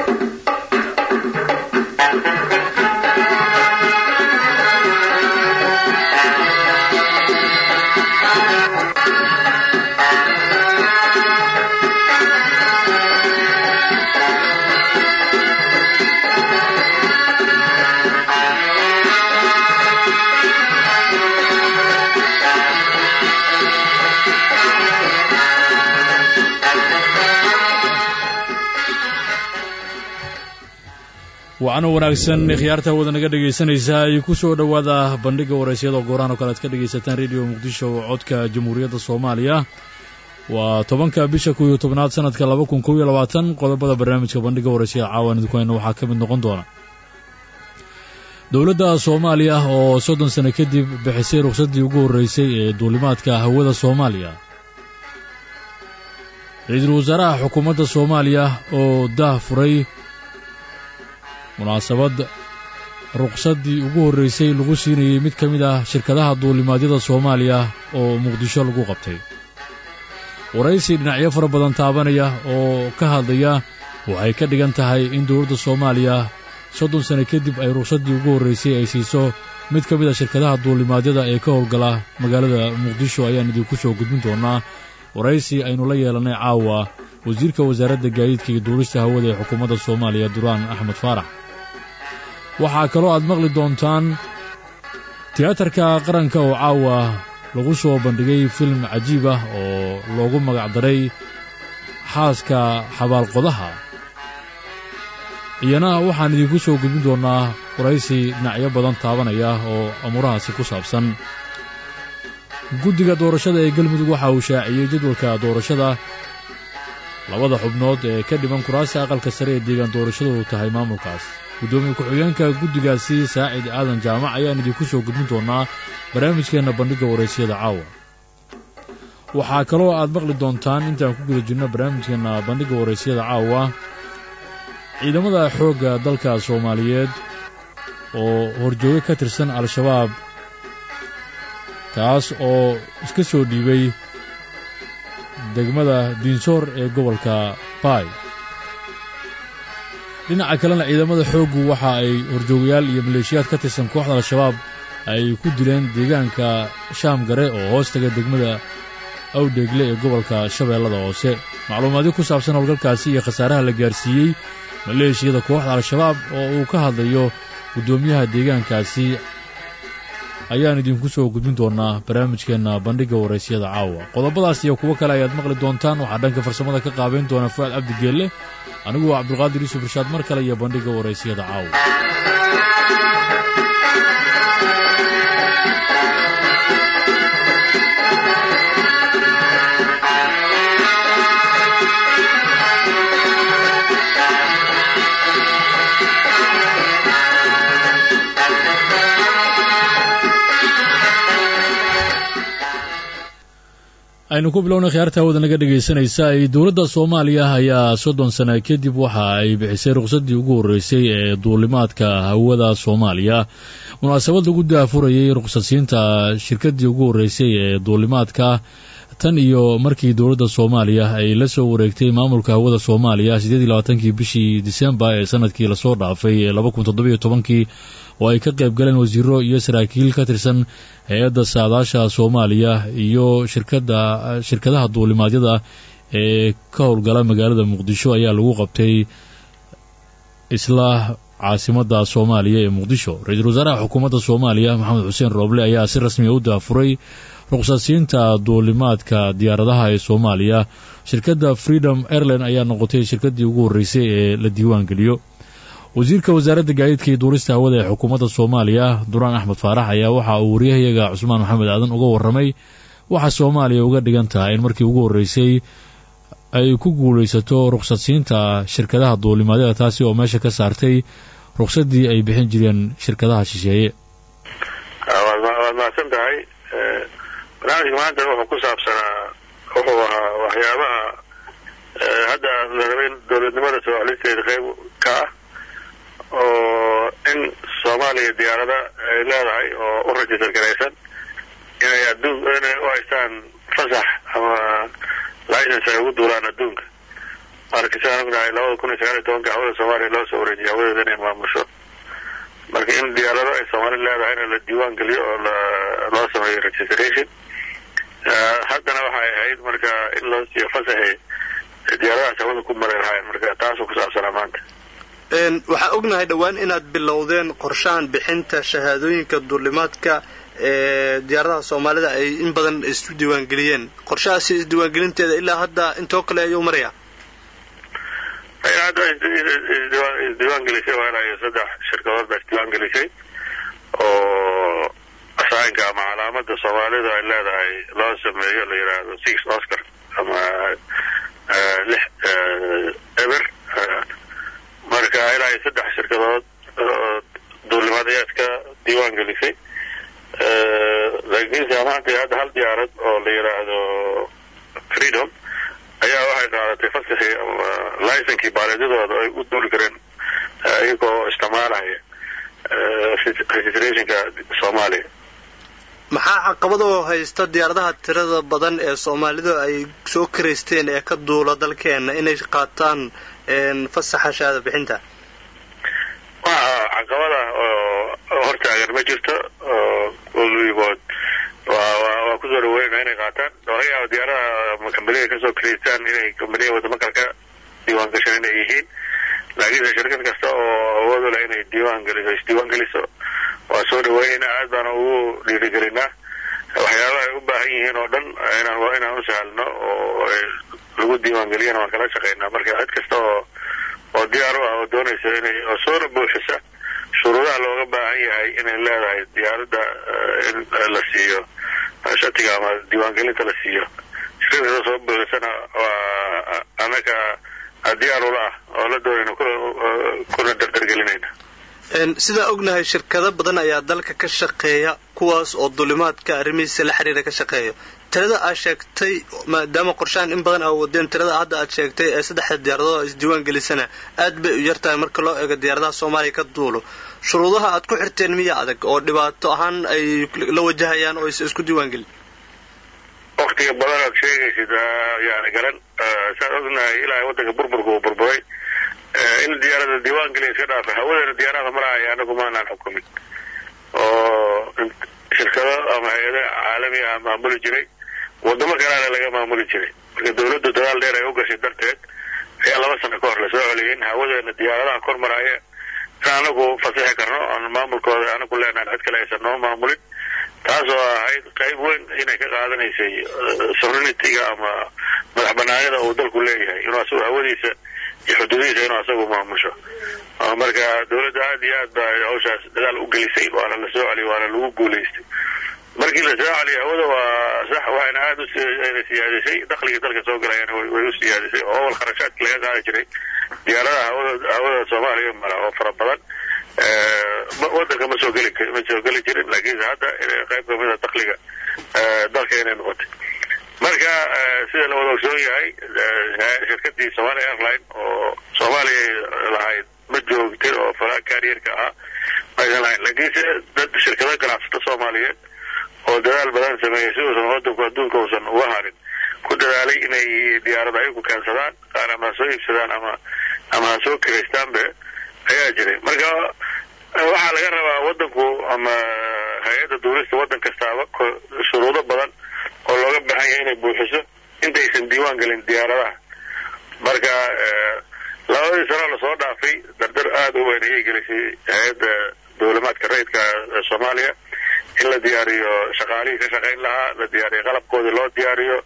wacno wanaagsan khiyaarta wada naga dhegaysanaysaa ay ku soo dhowaada bandhigga waraysyada gooraan oo kale ad ka dhegaysataan rediyo muqdisho codka jamhuuriyadda soomaaliya waa tobanka bisha kow iyo tobnaad sanadka laba kun kow iyo labaatan qodobada barnaamijka bandhigga waraysada caawan idinku hayna waxaa ka mid noqon doona dowladda soomaaliya oo soddon sano kadib bixisay ruqsaddii ugu horreysay ee duulimaadka hawada soomaaliya ra-iisul wasaaraha xukuumadda soomaaliya oo dah furay munaasabad ruqsaddii ugu horreysay lagu siinayey mid ka mid ah shirkadaha duulimaadyada soomaaliya oo muqdisho lagu qabtay waraysi dhinacyo fara badan taabanaya oo ka hadlaya waxay ka dhigan tahay in dowladda soomaaliya soddon sano kadib ay ruqsaddii ugu horreysay ay siiso mid ka mid a shirkadaha duulimaadyada ee ka howlgala magaalada muqdisho ayaan idinku soo gudbin doonaa waraysi aynu la yeelannay caawa wasiirka wasaaradda gaadiidka iyo duulista hawada ee xukuumadda soomaaliya duraan axmed faarax waxaa kaloo aad maqli doontaan tiyaatarka qaranka oo caawa lagu soo bandhigay film cajiib ah oo loogu magacdaray xaaska xabaalqodaha iyana waxaan idinku soo gudbin doonnaa waraysi dhinacyo badan taabanaya oo amuurahaasi ku saabsan guddiga doorashada ee galmudug waxa uu shaaciyey jadwalka doorashada labada xubnood ee ka dhiman kuraasta aqalka sare ee deegaan doorashadoodu tahay maamulkaas guddoomiye ku-xigeenka guddigaasi saacid aadan jaamac ayaan idinku soo gudbin doonnaa barnaamijkeenna bandhigga waraysyada caawa waxaa kaloo aad maqli doontaan intaan ku guda jirno barnaamijkeenna bandhigga waraysyada caawa ciidamada xoogga dalka soomaaliyeed oo horjoogo ka tirsan al-shabaab kaas oo iska soo dhiibay degmada diinsoor ee gobolka baay dhinaca kalena ciidamada xooggu waxa ay horjoogayaal iyo maleeshiyaad ka tirsan kooxda al-shabaab ay ku dileen deegaanka shaam gare oo hoos taga degmada awdheegle ee gobolka shabeellada hoose macluumaadyo ku saabsan howlgalkaasi iyo khasaaraha la gaarsiiyey maleeshiyada kooxda al-shabaab oo uu ka hadlayo guddoomiyaha deegaankaasi ayaan idinku soo gudbin doonnaa barnaamijkeenna bandhigga waraysyada caawa qodobadaas iyo kuwo kale ayaad maqli doontaan waxaa dhanka farsamada ka qaabayn doona fu'aad cabdigeelle anigu waa cabdulqaadir yuusuf irshaad mar kale iyo bandhigga waraysyada caawa aynu ku bilownay khiyaarta hawada naga dhegaysanaysa ay dowladda soomaaliya ayaa soddon sana kadib waxa ay bixisay ruqsaddii ugu horreysay ee duulimaadka hawada soomaaliya munaasabad lagu daafurayey ruqsadsiinta shirkaddii ugu horreysay ee duulimaadka tan iyo markii dowladda soomaaliya ay la soo wareegtay maamulka hawada soomaaliya siddeed iyo labaatankii bishii disembar ee sanadkii lasoo dhaafay ee laba kun toddobiyo tobankii oo ay ka qayb galeen wasiiro iyo saraakiil ka tirsan hay-adda saadaasha soomaaliya iyo shirkadda shirkadaha duulimaadyada ee ka howlgala magaalada muqdisho ayaa lagu qabtay isla caasimadda soomaaliya ee muqdisho ra-iisul wasaaraha xukuumadda soomaaliya maxamed xuseen rooble ayaa si rasmiya u daafuray ruqsadsiinta duulimaadka diyaaradaha ee soomaaliya shirkadda freedom airline ayaa noqotay shirkaddii ugu horreysay ee la diiwaan geliyo wasiirka wasaaradda gaadiidka iyo duulista hawada ee xukuumadda soomaaliya duraan axmed faarax ayaa waxa uu waryahayaga cusmaan maxamed aadan uga warramay waxa soomaaliya uga dhigan tahay in markii ugu horreysay ay ku guulaysato ruqsadsiinta shirkadaha duulimaadyada taasi oo meesha ka saartay ruqsaddii ay bixin jireen shirkadaha shisheeye waad mahadsan tahay barnaamijka maanta wuxuu ku saabsanaa wuxuu ahaa waxyaabaha hadda la rabay dowladnimada soo celinteeda qayb ka ah oo in soomaaliya diyaarada ay leedahay oo u rajistar garaysan inay adduun inay u haystaan fasax ama license ay ugu duulaan adduunka marka sidaan ognahay labada kun iyo sagaal iyo tobanka hawada soomaaliya loo soo wareejiyay hawadeeda inay maamusho marka in diyaarado ay soomaali leedahayna la diiwaan geliyo oo loo sameeyo registration haddana waxay ahayd marka in loo siiyo fasaxi diyaaradahaas hawada ku mari lahayn marka taasoo ku saabsanaa maanta waxaa ognahay dhowaan inaad bilowdeen qorshahan bixinta shahaadooyinka duulimaadka ee diyaaradaha soomaalida ay in badan isu diiwaangeliyeen qorshahaasi isdiiwaangelinteeda ilaa hadda intoo kale ayuu maraya hadda isdiiwaan gelisay waa ilaa iyo saddex shirkadood baa isdiiwaan gelisay oo asaanka ama calaamada soomaalida ay leedahay loo sameeyo la yidhaahdo six oscar ama lix eber marka ilaa iyo saddex shirkadood duulimaadayaadka diiwaan gelisay laakiinse maanta hadda hal diyaarad oo la yidhaahdo freedom ayaa waxay qaadatay fasaxii ama licenkii baaleedyadooda ay u duuli kareen iyagoo isticmaalaya registrationka soomaaliya maxaa caqabadoo haysta diyaaradaha tirada badan ee soomaalidu ay soo karaysteen ee ka duula dalkeena inay qaataan fasaxa shahaada bixinta waxa caqabada oo hortaagan ma jirto waligood waa kusoo dhaweynaa inay qaataan laga yaabo diyaaradaha kambaniga kasoo karaystaan inay kambaniya wadamo kale ka diiwaan gashaan inay yihiin laakiinse shirkad kasta oo awoodu leh inay diiwaan geliso isdiiwaan geliso waa soo dhaweynayna aad baana ugu dhiirigelinaa waxyaabaha ay u baahan yihiin oo dhan inaan inaan u sahalno oo lagu diiwaan geliyana waan kala shaqaynaa marka cid kasta oo oo diyaar u ah oo doonaysa inay oo soona buuxisa shuruudaha looga baahan yahay inay leedahay diyaaradda in la siiyo shatiga ama diiwaangelinta la siiyo shirkada soo buuxisana waa anaga diyaar ula ah oo la doonayna kuna dardargelinayna sidaa ognahay shirkado badan ayaa dalka ka shaqeeya kuwaas oo dulimaadka arrimihiisa la xiriira ka shaqeeya tirada aad sheegtay maadaama qorshahan in badan aa wadeen tirada hadda aad sheegtay ee saddexda diyaaradood isdiiwaan gelisana aad bay u yartahay marka loo eego diyaaradaha soomaaliya ka duulo shuruudaha aad ku xirteen miya adag oo dhibaato ahaan ay la wajahayaan oo isa isku diiwaan gelin waktiga badan aad sheegaysid yani garan saan ognahay ilaa waddanka burburka uu burburay in diyaarada diiwaan geliya iska dhaafa hawadeena diyaarada maraya anagu maanaan xukumin oo shirkado ama hay-ada caalami ah maamuli jiray wadamo kalena laga maamuli jiray marka dawladdu dadaal dheer ay u gashay darteed ayaa laba sano ka hor lasoo celiyay in hawadeena diyaaradaha kor maraya in anagu fasixi karno aan maamulkooda anagu leenahan cid kale aysan noo maamulin taasoo ahayd qayb weyn inay ka qaadanaysay sovereignity-ga ama madax banaanida uu dalku leeyahay inuu asagu hawadiisa iyo xuduudihiisa inuu asagu maamusho marka dawladda aad iyo aad baa hawshaas dadaal u gelisay waana la soo celiyay waana lagu guulaystay markii la soo celiyay hawada waa sax waxayna aad u siyaadisay dakhligii dalka soo galayana way u siyaadisay oo awal kharashaadki laga qaadi jiray diyaaradaha hawada hawada soomaaliya mara oo fara badan wadanka ma soo geli ma soo geli jirin laakiinse hadda qayb kamida dakhliga dalka inay noqotay marka sida la wada ogsoon yahay shirkadii somalia airline oo soomaaliya lahayd ma joogtin oo fala karierka ahaa maysan lahayn laakiinse dad shirkado ganacsato soomaaliyeed oo dadaal badan sameeyey si uusan wadanku adduunka uusan uga harin ku dadaalay inay diyaarada ayagu keensadaan qaar ama ha soo iibsadaan ama ama ha soo kiraystaanbe ayaa jiray marka waxaa laga rabaa wadanku ama hay-adda duulista waddan kastaaba shuruudo badan oo looga baahan yahay inay buuxiso intaysan diiwaan gelin diyaaradaha marka labadii sano lasoo dhaafay dardar aada u weyn ayay gelisay hay-adda dawlamaadka rayidka soomaaliya in la diyaariyo shaqaalihii ka shaqayn lahaa la diyaariyo qalabkoodii loo diyaariyo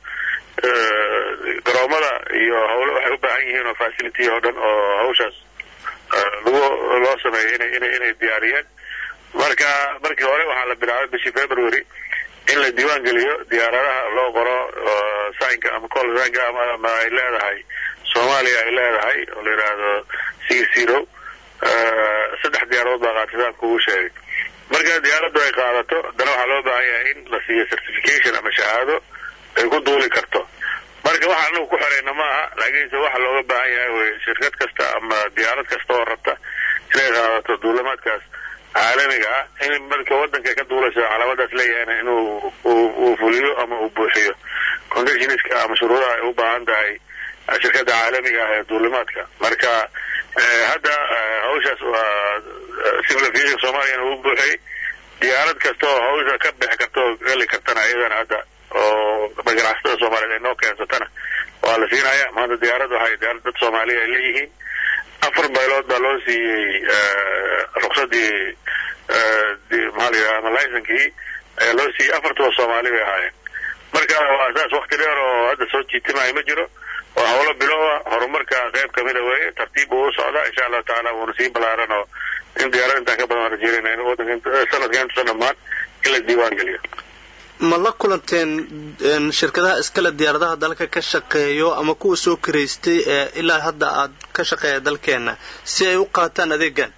garoomada iyo hawlo waxay u baahan yihiin oo facility oo dhan oo hawshaas lagu loo sameeyo inay inay inay diyaariyeen marka markii hore waxaa la bilaabay bishii february in la diiwaan geliyo diyaaradaha loo qoro saynka ama col saynka ama ay leedahay soomaaliya ay leedahay oo la yidhaahdo six zero saddex diyaaradood baa qaatitaan kugu sheegay marka diyaaraddu ay qaadato haddana waxaa loo baahan yahay in la siiyo certification ama shahaado ay ku duuli karto marka waxa anagu ku xirayna maaha laakiinse waxa looga baahan yahay wey shirkad kasta ama diyaarad kasta oo rabta inay qaadato duulamaadkaas caalamiga ah in marka wadanka ka duulayso calaamadaas leeyahayna inuu uu fuliyo ama uu buuxiyo conditionska ama shuruudaha ay u baahan tahay shirkadda caalamiga ah ee duulimaadka marka hadda hawshaas waa civil aviation soomaaliyana uu buuxiyey diyaarad kasta oo hawsha ka bixi karta oo geli kartana iyadana hadda oo ganacsatada soomaaliyeed ay noo keensatana waa la siinaya maanta diyaarad waxay diyaarad dad soomaaliya ay leeyihiin afar baylood baa loo siiyey ruksadii maxaa la yidhaha ama licenkii ayaa loo siiyey afartuba soomaali bay ahaayeen marka waa saas wakti dheer oo hadda soo jiitimayo ma jiro waa howlo bilowa horumarka qayb kamida weeye tartiib buu u socdaa insha allahu tacaala wuuna sii balaaran oo in diyaarad intaan ka badan rajeynayna in wadanka sanadka intuusan dhammaan in la diiwaan geliyo ma la kulanteen shirkadaha iskale diyaaradaha dalka ka shaqeeyo ama kuwa soo karaystay ee ilaa hadda aad ka shaqeeya dalkeena si ay u qaataan adeegan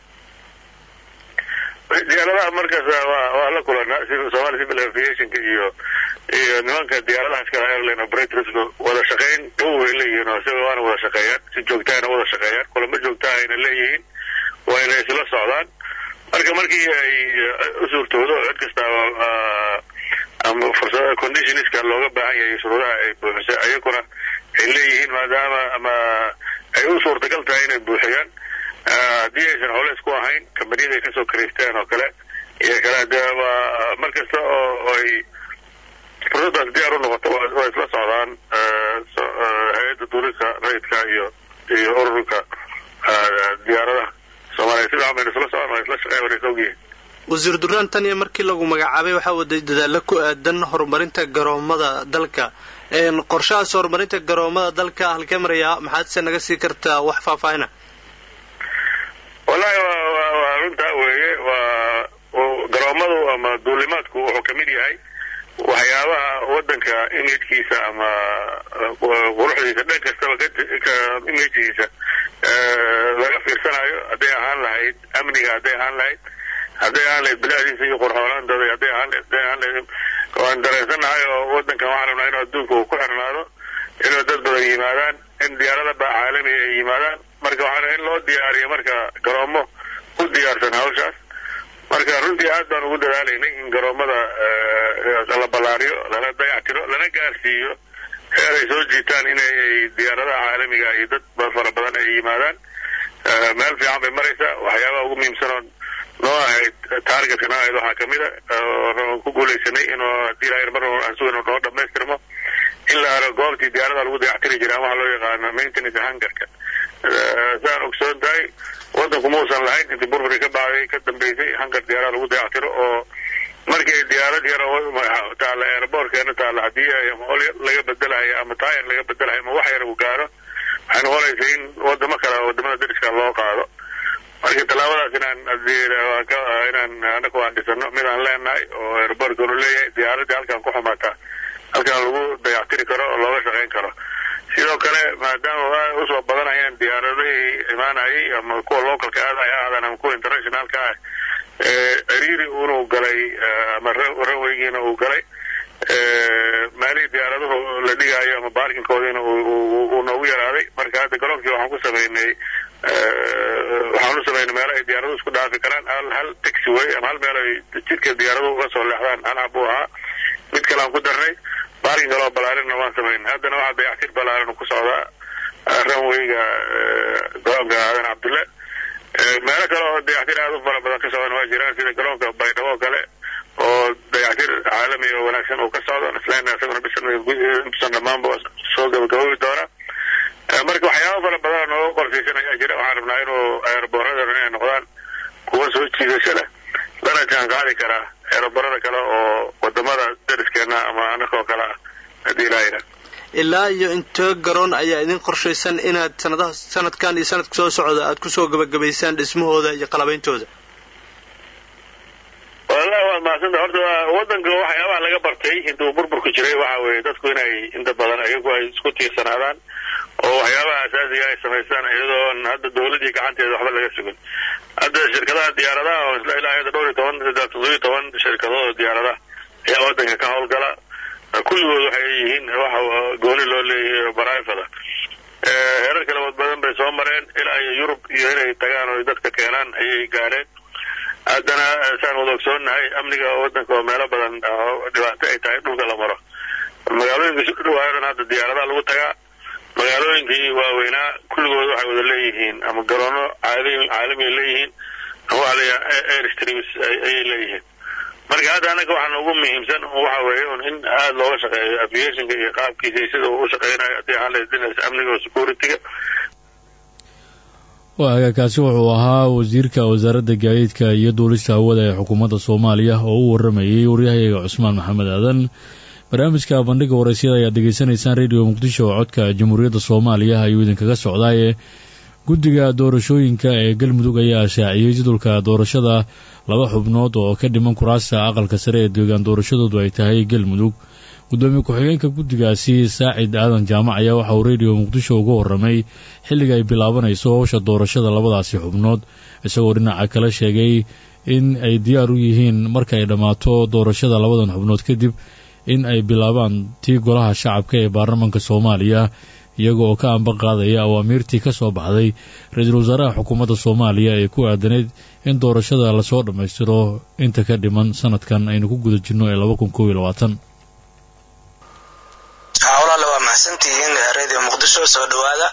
diyaaradaha markaas waa waa la kulanaa somali civil aviationka iyo iyo nimanka diyaaradaha iskale airline operators wada shaqayn dhow bay leeyihiin oo isaga waana wada shaqeeyaan si joogtaana wada shaqeeyaan kulamo joogtaha ayna leeyihiin waa inay isla socdaan marka markii ay u suurtoodo cid kasta ama fursada conditionska looga baahan yahay shuruudaha ay buuxisay ayaguna ay leeyihiin maadaama ama ay u suurtagal tahay inay buuxiyaan haddii aysan colays ku ahayn kambaniyada ay kasoo karaysteen oo kale iyo kale de waa mar kasta oo ay fursadaas diyaar u noqoto waa isla socdaan hay-adda duulista rayidka iyo iyo ururka diyaaradaha soomaaliya si fiican bayna isla socdaan waa isla shaqeyn wana is ogyihiin wasiir duraan tan iyo markii lagu magacaabay waxaa waday dadaalo ku aadan horumarinta garoomada dalka qorshahaas horumarinta garoomada dalka halkee marayaa maxaad se naga sii kartaa wax faahfaahina wallahi waa runtaa weeye waa garoomadu ama duulimaadku wuxuu kamid yahay waxyaabaha wadanka imagkiisa ama quruxdiisa dhan kastaba imagkiisa laga fiirsanayo hadday ahaan lahayd amniga hadday ahaan lahayd hadday ahaan lahayd bilaadiisa iyo qurxoonaantooda hadday ahaan hadday ahaan lahayd waan dareensannahay oo wadankan waxaan rabnaa inuu adduunka uu ku xirnaado inuu dad badan yimaadaan in diyaarada baa caalamiga ay yimaadaan marka waxaan in loo diyaariyo marka garoomo u diyaarsan hawshaas marka runtii aad baan ugu dadaalaynay in garoomada la ballaariyo lana dayactiro lana gaarsiiyo heer ay soo jiitaan inay diyaaradaha caalamiga iyo dad fara badan ay yimaadaan meel fiican bay maraysaa waxyaabaha ugu muhiimsanoon noo ahayd taargetka noo ahayd waxaa kamid a oo ku guulaysanay inuu haddii ilahay mar aan sugayno noo dhamaystirmo in la helo goobtii diyaarada lagu dayactiri jiray ama waxa loo yaqaano maintenance hangarka saan ogsoon tahay wadanku muusan lahayn intii burburi ka bacday ka dambeysay hangar diyaarada lagu dayactiro oo markii diyaarad yar oo taala airbortkeena taala haddii ama ol laga bedelayo ama taayar laga bedelayo ama wax yar uu gaaro waxay noqonaysa in wadamo kale wadamada dariska loo qaado marka tallaabadaas inaan inaan anaku aan dhisano mid aan leenahay oo airbortkanu leeyahay diyaaradii halkaan ku xumaataa halkaan lagu dayactiri karo oo looga shaqayn karo sidoo kale maadaama usoo badanayaan diyaaradihii imaanayay ama kuwa localka aadaya ahaadaan ama kuwa internationalka ah ciriiri inuu galay ama ranweygiina uu galay maalihii diyaaraduhu la dhigaayo ama baarkinkoodiina uu noogu yaraaday marka hadda garoonkii waxaan ku sameynay waxaan u sameynay meelo ay diyaaraduhu isku dhaafi karaan hal hal taxi way ama hal meel ay jidka diyaaraduhu uga soo leexdaan hal hab uu ahaa mid kale aan ku darnay baarkin kaloo balaarinna waan sameynay haddana waxaa dayactir balaarin ku socdaa ranweyga garoonka aadan cabdulle meelo kale oo dayactir aada u fara badan ka socdan waa jiraan sida garoonka baydhabo oo kale oo dayactir caalami oo wanaagsan uu ka socdo isleena isaguna bisan dhammaanba soo gabagabobi doona marka waxyaaba fara badan nooga qorshaysan ayaa jira waxaan rabnaa inuu aeroboorada inay noqdaan kuwa soo jiidasho leh lana jaan qaadi karaa aeroboorada kale oo wadamada dariskeena ama anakoo kale ah haddii ilaahayna ilaa iyo intee garoon ayaa idin qorshaysan inaad sanadaha sanadkan iyo sanadka soo socda aad kusoo gabagabaysaan dhismahooda iyo qalabeyntooda wallahi waad mahadsanta horta wadanka waxyaabaha laga bartay intuu burburku jiray waxa weeye dadku inay inta badan ayagu ay isku tiirsanaadaan oo waxyaabaha asaasiga ay samaystaan iyadoon hadda dawladii gacanteeda waxba laga sugin hadda shirkadaha diyaaradaha oo isla ilaa hadda dhowr iyo toban toddobiyo toban shirkadood oo diyaaradaha ayaa wadanka ka howlgala kulligood waxay yihiin waxa gooni loo leeyahay baraifada heerar kala wad badan bay soo mareen ilaa iyo yurub iyo inay tagaan oo dadka keenaan ayay gaareen haddana saan wada ogsoonnahay amniga wadanka oo meelo badan dhibaato ay tahay dhulka la maro magaalooyinka isu dhawaayadan hadda diyaaradaha lagu tagaa magaalooyinkii waaweynaa kulligood waxay wada leeyihiin ama garoono caalamiay leeyihiin ama waxa layaha air streams ayay leeyihiin marka hadda annaga waxaan ugu muhiimsan waxa weeye un in aada looga shaqeeyo aviationka iyo qaabkiisa iyo sida uu u shaqeynayo haddii ahaan lahayd dhinaca amniga oo security-ga waaga kaasi wuxuu ahaa wasiirka wasaaradda gaadiidka iyo duulista hawada ee xukuumadda soomaaliya oo u waramayay waryahayaga cusmaan maxamed aadan barnaamijka bandhiga waraysyada ayaad degeysanaysaan radio muqdisho oo codka jamhuuriyadda soomaaliya ayuu idinkaga socdaaye guddiga doorashooyinka ee galmudug ayaa shaaciyey jadulka doorashada laba xubnood oo ka dhiman kuraasta aqalka sare ee deegaan doorashadoodu ay tahay galmudug gudoomiye ku-xigeenka guddigaasi saacid aadan jaamac ayaa waxa uu radio muqdisho uga warramay xilliga ay bilaabanayso howsha doorashada labadaasi xubnood isagoo dhinaca kale sheegay in ay diyaar u yihiin marka ay dhammaato doorashada labadan xubnood kadib in ay bilaabaan tii golaha shacabka ee baarlamaanka soomaaliya iyaga oo ka amba qaadaya awaamiirtii ka soo baxday ra-iisul wasaaraha xukuumadda soomaaliya ee ku aadanayd in doorashada lasoo dhammaystiro inta ka dhiman sanadkan aynu ku guda jirno ee laba kun kow iyo labaatan walaale waa mahadsantihiin radio muqdisho soo dhawaada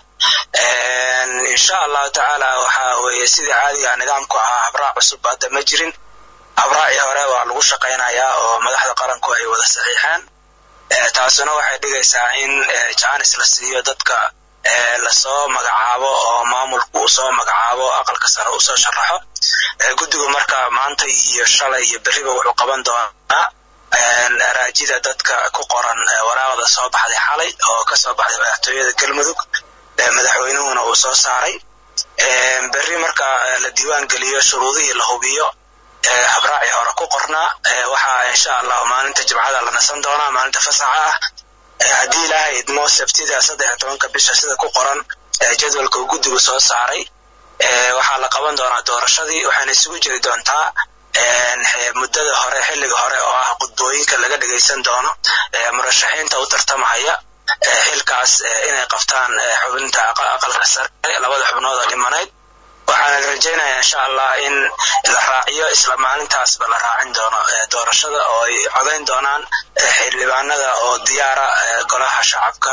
insha allahu tacaala waxaa weeye sidii caadiga nidaamku ahaa habraac cusub hadda ma jirin habraacii hore waa lagu shaqaynayaa oo madaxda qaranku ay wada saxiixeen taasuna waxay dhigaysaa in jaanis la siiyo dadka lasoo magacaabo oo maamulku uu soo magacaabo aqalka sare uu soo sharaxo guddigu marka maanta iyo shalay iyo berriba wuxuu qaban doonaa araajida dadka ku qoran waraaqda soo baxday xalay oo ka soo baxday madaxtooyada galmudug madaxweynuhuna uu soo saaray berri marka la diiwaan geliyo shuruudihii la hubiyo habraacii hore ku qornaa waxaa insha allahu maalinta jimcada la nasan doonaa maalinta fasaxa ah haddii ilaahay idmo sabtida saddex tobanka bisha sida ku qoran jadwalka uu guddigu soo saaray waxaa la qaban doonaa doorashadii waxayna isugu jiri doontaa muddada hore xilliga hore oo ah qudbooyinka laga dhagaysan doono murashaxiinta u tartamahaya xilkaas inay qabtaan xubinta aqalka sare labada xubnood oo dhimanayd waxaana rajaynayaa insha allah in la raaciyo isla maalintaasba la raacin doono doorashada oo ay codayn doonaan xildhibaanada oo diyaara golaha shacabka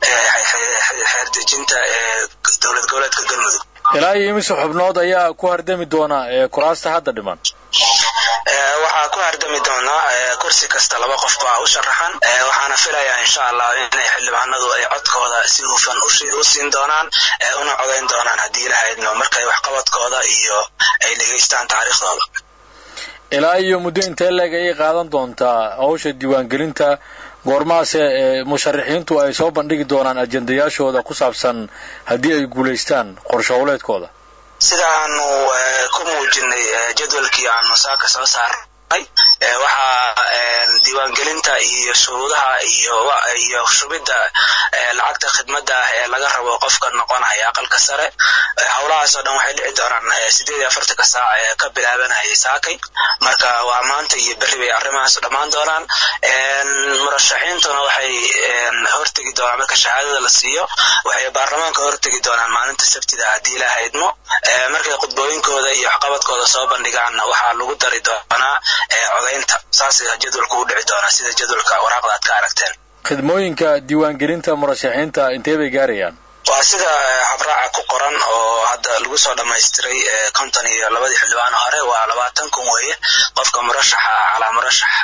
xeerdejinta ee dowlad goboleedka galmudug ilaa iyo imise xubnood ayaa ku hardami doona kuraasta hadda dhiman waxaa ku hardami doonaa kursi kasta laba qof baa u sharaxan waxaana filayaa insha allah inay xildhibaanadu ay codkooda si hufan u siin doonaan una codayn doonaan haddii ilahaydno markay waxqabadkooda iyo ay dhegaystaan taariikhdooda ilaa iyo muddo intee leeg ayay qaadan doontaa howsha diiwaangelinta goormaase musharaxiintu ay soo bandhigi doonaan ajendayaashooda ku saabsan haddii ay guulaystaan qorsho howleedkooda sidaanu ku muujinay jadwalkii aanu saaka soo saarnay waxaa diiwaangelinta iyo shuruudaha iyo shubidda lacagta khidmadda ah ee laga rabo qofka noqonaya aqalka sare howlahaasoo dhan waxay dhici doonaan sideed iyo afartanka saac ee ka bilaabanayay saakay marka waa maanta iyo berri bay arrimahaas dhammaan doonaan murashaxiintuna waxay hortegi doonaan marka shahaadada la siiyo waxay baarlamaanka hortegi doonaan maalinta sabtida haddii ilaaha idmo markay khudbooyinkooda iyo waxqabadkooda soo bandhigaanna waxaa lagu dari doonaa codaynta saas jadwalku u dhici doonaa sida jadwalka waraaqda aad ka aragteen khidmooyinka diiwaangelinta murashaxiinta intee bay gaarayaan waa sida habraaca ku qoran oo hadda lagu soo dhammaystiray konton iyo labadii xildhibaan hore waa labaatan kun weeye qofka murashaxa ah calaa murashax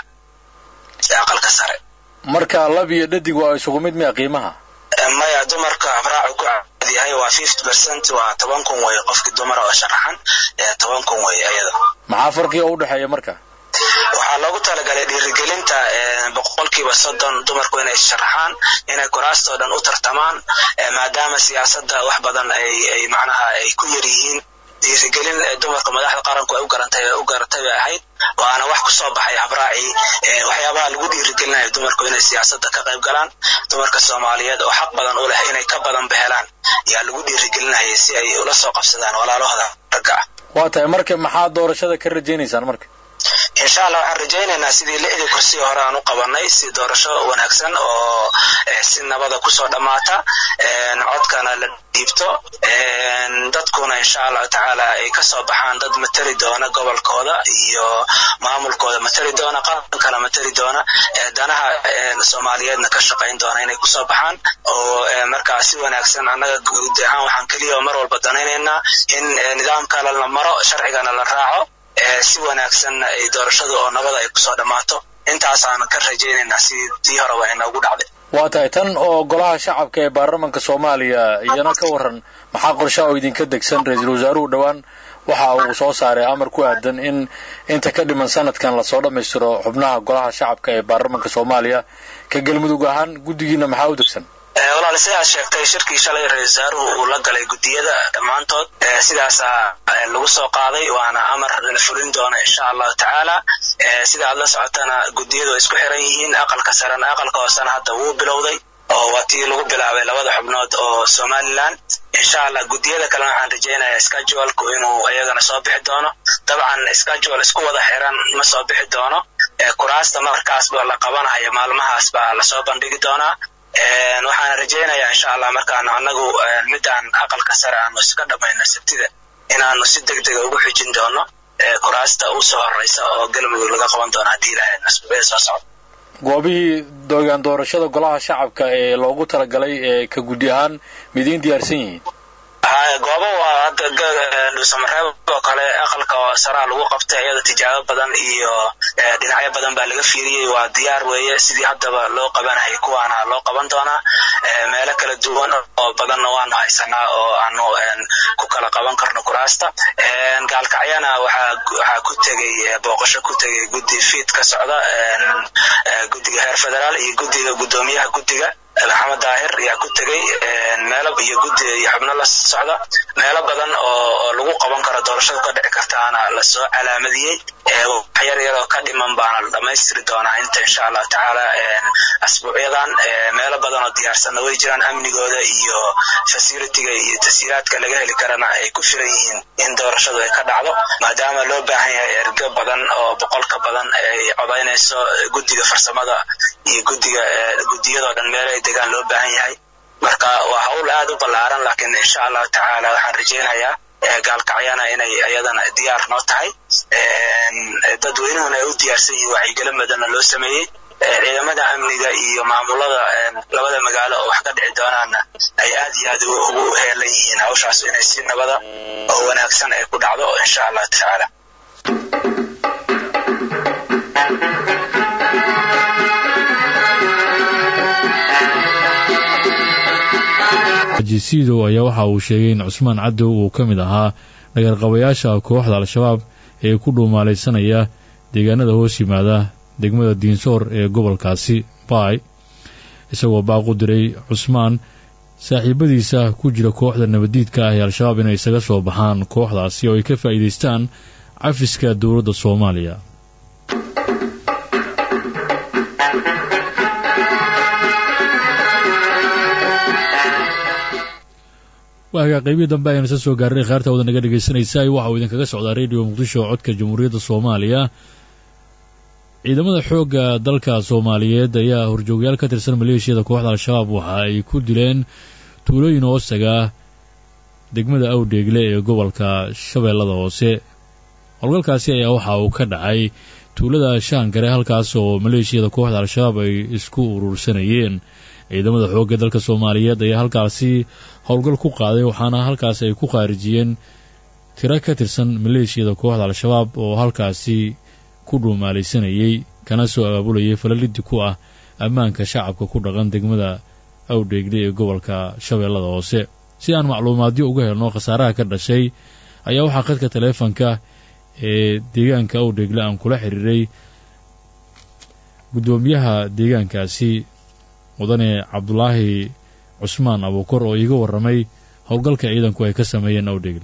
ee aqalka sare marka lab iyo dhadig waa isugu mid miya qiimaha maya dumarka habraacu ku yahay waa fifty percent waa toban kun weeye qofkii dumara oo sharaxan toban kun weeye iyada maxaa farqiga u dhexeeya marka waxaa loogu talagalay dhiirigelinta boqolkiiba soddon dumarku inay sharaxaan inay kuraastoo dhan u tartamaan maadaama siyaasadda wax badan ay macnaha ay ku yar yihiin dhiirigelin dumarka madaxda qaranku ay u garantay u garatay bay ahayd waana wax ku soo baxay habraacii waxyaabaha lagu dhiirigelinayo dumarku inay siyaasadda ka qayb galaan dumarka soomaaliyeed oo xaq badan u leh inay ka badan behelaan yaa lagu dhiirigelinayay si ay ula soo qabsadaan walaalahooda ragga ah waa tahay marka maxaa doorashada ka rajaynaysaan marka insha allah waxaan rajaynaynaa sidii lixdii kursi hore aan u qabanay si doorasho wanaagsan oo si nabada kusoo dhammaata codkana la dhiibto dadkuna insha allahu tacaala ay kasoo baxaan dad matali doona gobolkooda iyo maamulkooda matali doona qarankana matali doona danaha soomaaliyeedna ka shaqayn doona inay kusoo baxaan oo markaa si wanaagsan annaga guud ahaan waxaan keliya mar walba danaynaynaa in nidaamka la maro sharcigana la raaco si wanaagsanna ay doorashadu oo nabada ay kusoo dhammaato intaasaan ka rajaynaynaa sidii tii horeba inoogu dhacday waa tahay tan oo golaha shacabka ee baarlamanka soomaaliya iyana ka waran maxaa qorshaha oo idinka degsan ra-iisul wasaaruhu dhowaan waxa uu soo saaray amar ku aadan in inta ka dhiman sanadkan lasoo dhammaystiro xubnaha golaha shacabka ee baarlamanka soomaaliya ka galmudug ahaan guddigiina maxaa u degsan walaal sidaad sheegtay shirkii shalay ra-isul wasaaruhu uu la galay guddiyada dhammaantood sidaasaa lagu soo qaaday waana amar la fulin doona insha allahu tacaala sida aad la socotana guddiyadu way isku xiran yihiin aqalka sarena aqalka hoosena hadda wuu bilowday oo waa tii lagu bilaabay labada xubnood oo somalilan insha allah guddiyada kalena waxaan rajaynayaa schedulku inuu iyagana soo bixi doono dabcan schedule isku wada xiran ma soo bixi doono kuraasta markaasba la qabanayo maalmahaas baa lasoo bandhigi doonaa waxaana rajaynayaa insha allah markaanu annagu midaan aqalka sare aanu iska dhammayno sabtida inaanu si deg dega ugu xijin doono kuraasta u soo horeysa oo galmudug laga qaban doono haddii ilahay nasbabada soo socda goobihii dogaan doorashada golaha shacabka ee loogu talagalay ee ka guddi ahaan midiin diyaarsan yihiin goobo waa hadda dhuusamareeb oo kale aqalka saraa lagu qabtay iyada tijaabo badan iyo dhinacyo badan baa laga fiiriyey waa diyaar weeye sidii haddaba loo qabanayay kuwaana loo qaban doonaa meelo kala duwan oo badanna waanu haysanaa oo aanu ku kala qaban karno kuraasta gaalkacyana waxaa ku tegey booqasho ku tegey guddi fiid ka socda guddiga heer federaal iyo guddiga guddoomiyaha guddiga maxamed daahir ayaa ku tegey meelo iyo guddi iyo xubno la socda meelo badan oo lagu qaban karo doorashada ka dhici kartaana lasoo calaamadiyey wax yar yaroo ka dhiman baana la dhammaystiri doonaa inta insha allahu tacaala asbuucyadan meelo badan oo diyaarsanna way jiraan amnigooda iyo facilitiga iyo tasiiraadka laga heli karana ay ku filan yihiin in doorashadu ay ka dhacdo maadaama loo baahan yahay ergo badan oo boqol ka badan ay codaynayso guddiga farsamada iyo guddiga guddiyadoo dhan meelo ay degaan loo baahan yahay marka waa hawl aad u ballaaran laakiin insha allahu tacaala waxaan rajaynayaa gaalkacyana inay iyadana diyaar noo tahay dadweynuhuna ay u diyaarsan yihiin wacyigelin badanna loo sameeyey ciidamada amniga iyo maamulada labada magaalo oo wax ka dhici doonaana ay aad iyo aad ugu heelan yihiin hawshaas inay si nabada oo wanaagsan ay ku dhacdo insha allahu tacaala jisiidow ayaa waxa uu sheegay in cusmaan cadow uu ka mid ahaa dhagarqabayaasha kooxda al-shabaab ee ku dhuumaalaysanaya deegaanada hoos yimaada degmada diinsoor ee gobolkaasi baay isagoo baaq u diray cusmaan saaxiibadiisa ku jira kooxda nabaddiidka ah ee al-shabaab inay isaga soo baxaan kooxdaasi oo ay ka faa'iidaystaan cafiska dowladda soomaaliya waagaa qaybihii dambe ayaan isa soo gaarnay khaarta wada naga dhegaysanaysa waxa uu idinkaga socdaa radio muqdisho codka jamhuuriyadda soomaaliya ciidamada xoogga dalka soomaaliyeed ayaa horjoogyaal ka tirsan maleeshiyada kooxda al-shabaab waxa ay ku dileen tuulooyin hoostaga degmada awdheegle ee gobolka shabeellada hoose howlgalkaasi ayaa waxa uu ka dhacay tuulada shaangare halkaas oo maleeshiyada kooxda al-shabaab ay isku urursanayeen ciidamada xoogga dalka soomaaliyeed ayaa halkaasi howlgal ku qaaday waxaana halkaasi ay ku khaarijiyeen tiro ka tirsan maleeshiyada kooxda al-shabaab oo halkaasi ku dhuumaalaysanayey kana soo abaabulayay falaliddi ku ah ammaanka shacabka ku dhaqan degmada awdheegle ee gobolka shabeellada hoose si aan macluumaadyo uga helno khasaaraha ka dhashay ayaa waxaa khadka taleefanka ee deegaanka awdheegle aan kula xiriiray guddoomiyaha deegaankaasi mudane cabdulaahi cusmaan abuukor oo iiga warramay howlgalka ciidanku ay ka sameeyeen awdheegle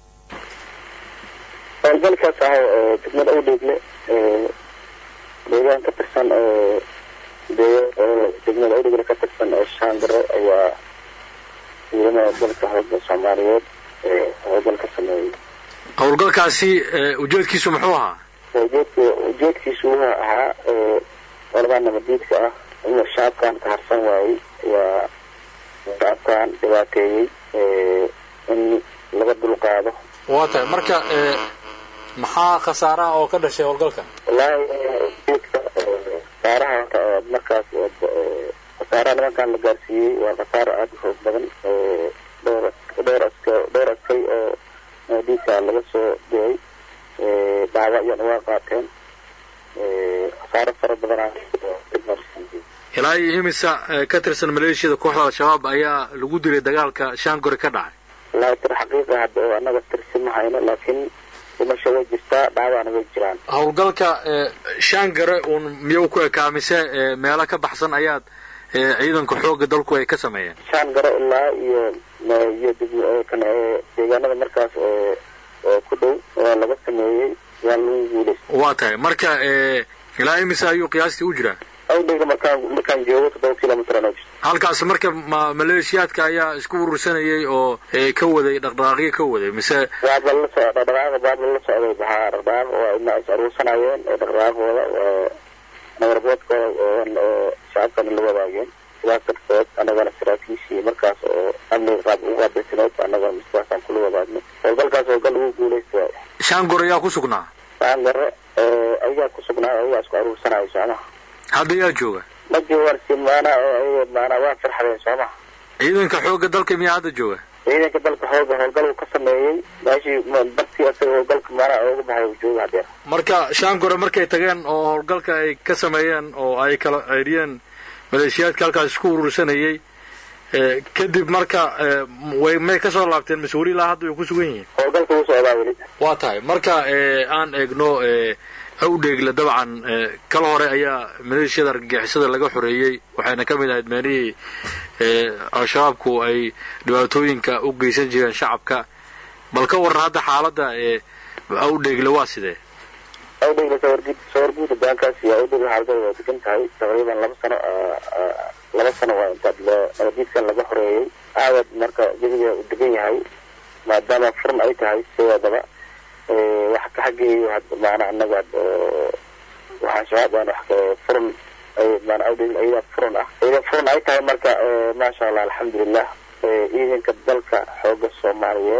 howlgalkaas ah oo degmada awdheegle deegaan ka tirsan oo degmada awdheegle ka tirsan oo shaangaro ayaa ciidamada dalka howlga soomaaliyeed howlgal ka sameeyey howlgalkaasi ujeedkiisu muxuu ahaa ujeedka ujeedkiisu wuxuu ahaa qoladaa nabadiidka ah inuu shacabkan ka harsan waayey waa shacabkan dhibaateeyey in laga dulqaado waa tahay marka maxaa khasaaraha oo ka dhashay howlgalka wallaahi ujeedka khasaaraha horta oo markaas khasaaraha nimankan la gaarsiiyey waa khasaaro aada u xoog badan dhowr dhowr aska dhowr askay oo nabadiidka laga soo diyay dhaawacyan waa qaateen khasaaro fara badanaa ilaa iyo imisa ka tirsan maleeshiyada kooxda al-shabaab ayaa lagu dilay dagaalka shaangore ka dhacay wallaahi tir xaqiiqa hadda oo annaga tirsi ma hayno laakiin dhimasho way jirtaa dhaawacna way jiraan howlgalka shaangare uun miyuu ku ekaa mise meelo ka baxsan ayaad ciidanka xoogga dalku ay ka sameeyeen shaan garo ilaa iyo iyo kan deegaanada markaas oo ku dhow waa laga sameeyey waa lagu guulaystay waa tahay marka ilaa imisa ayuu qiyaastii u jiraa awdheyga markaan markaan joogo toddoba kilomitr anoo jirto halkaas marka ma maleeshiyaadka ayaa isku urursanayay oo ka waday dhaqdhaqaaqyo ka waday mise waaba la so dhaqdhaqaaqa baaba la socday baxaa dhaqdhaqaaq waa ina is aruursanayeen oo dhaqdhaqaaqooda nabarboodkooda oo shacabkana la wadaageen sidaas darteed annagana saraakiishii markaas oo amniga qaab ugu qaabilsaneed annagana sidaasaan kula wadaagno howlgalkaas howlgal lagu guulaysta waay shaangor ayaa ku sugnaa shaangare ayagaa ku sugnaa ayagaa isku aruursanayo soomaha hadda yaa jooga ma joogaan si maanaa oo ayaga maanaa waa farxadeen soomaha ciidanka xoogga dalka miyaa hadda jooga ciidanka dalka xooga howlgal uu ka sameeyey meeshii bartii asaga howlgalka maanaa ooga baxay uu jooga hadeer marka shaangore markay tageen oo howlgalka ay ka sameeyeen oo ay kala ceyriyeen maleeshiyaadka halkaas isku urursanayay kadib marka way may kasoo laabteen mas-uuli ilaa hadda way ku sugan yihiin howlgalka wuu socdaa weli waa tahay marka aan eegno awdheegle dabcan kala hore ayaa maleeshiyada argagixisada laga xoreeyey waxayna ka mid ahayd meelihii al-shabaabku ay dhibaatooyinka u geysan jireen shacabka bal ka warran hadda xaaladda awdheegle waa sidee awdheegle sawargud sawarguud hogaankaas iyo awdheegle xaaladada waa degan tahay taqriiban laba sano laba sano waa inta nabadiidkan laga xoreeyey aawad marka jabiga u degan yahay maadaama furan ay tahay sideedaba wax ka xageeyo maana anaga waxaa shabaab aan wax furan maana awdheegle ayadaa furan ah iyada furan ay tahay marka maasha allah alxamdulilah ciidanka dalka xooga soomaaliyeed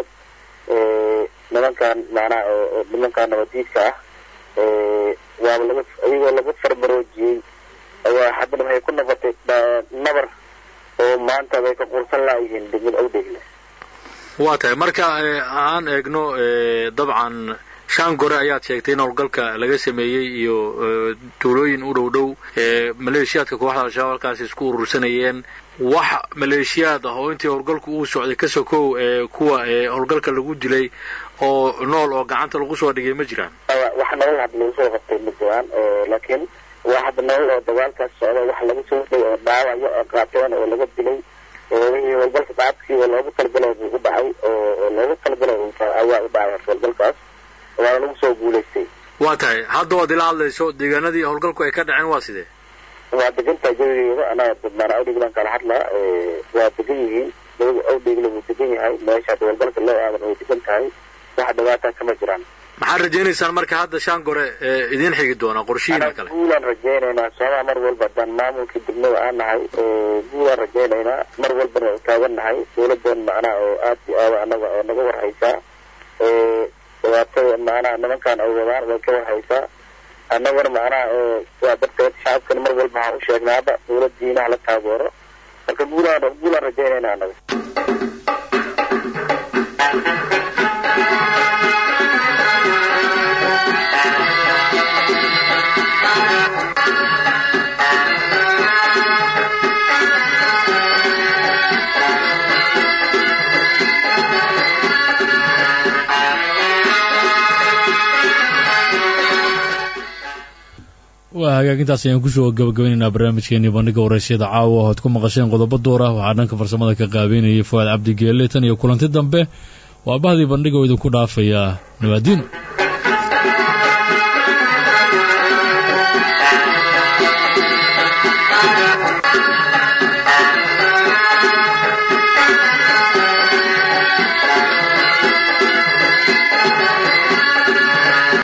nimankan maanaa nimankan nabadiidka ah waaba laga iyagoo laga farmaroojiyey ayaa haddana waxay ku noqotay nabar oo maanta bay ka qursan laayihiin degmada awdheegle waa tahay marka aan eegno dabcan shaangore ayaad sheegtay in howlgalka laga sameeyey iyo tuulooyin u dhow dhow maleeshiyaadka kooxda al-shabaab halkaas isku urursanayeen wax maleeshiyaad ah oo intii howlgalku uu socday ka sokow kuwa howlgalka lagu dilay oo nool oo gacanta lagu soo dhigay ma jiraan wax nolol hadda lagu soo qabtay ma jiraan laakiin waa hadda nolol oo dagaalkaas socda wax lagu soo dhigay oo dhaawacyo oo qaateen oo laga dilay wixii howlgalka shacabkii oo loogu talagalay buu u dhacay oo loogu talagalay ayaa u dhacay howlgalkaas waana lagu soo guulaystay waa tahay hadda waad ila hadlayso deegaanadii howlgalku ay ka dhaceen waa sidee waa degantahay jawigeeda anaa maana awdheeglan kala hadlaa waa degan yihiin awdheegle wuu degan yahay meesha hadda howlgalka loo aadan way degan tahay wax dhibaataa kama jiraan maxaad rajaynaysaan marka hadda shaangore idiin xigi doona qorshihiina kale guulaan rajaynaynaa soomaa mar walba haddaan maamulkii degmada aan nahay guulaan rajaynaynaa mar walbana u taagan nahay dowladan macnaha oo aad iyo aada anaga oo naga warhaysaa dhibaatada macnaha nimankan ay wadaan way ka warhaysaa annagana macnaha waa darteed shacabkana mar walba waxaan u sheegnaaba dowladiina hala taageero marka guulaan guulaan rajaynayna annaga waa hagaagintaas ayaan kusoo gabagabaynaynaa barnaamijkeenii bandhiga waraysyada caawa oad ku maqasheen qodobo door ah waxaa dhanka farsamada ka qaabeynayay fuaad cabdi geelle tan iyo kulanti dambe waa bahdii bandhiga oo idinku dhaafayaa nawaadiin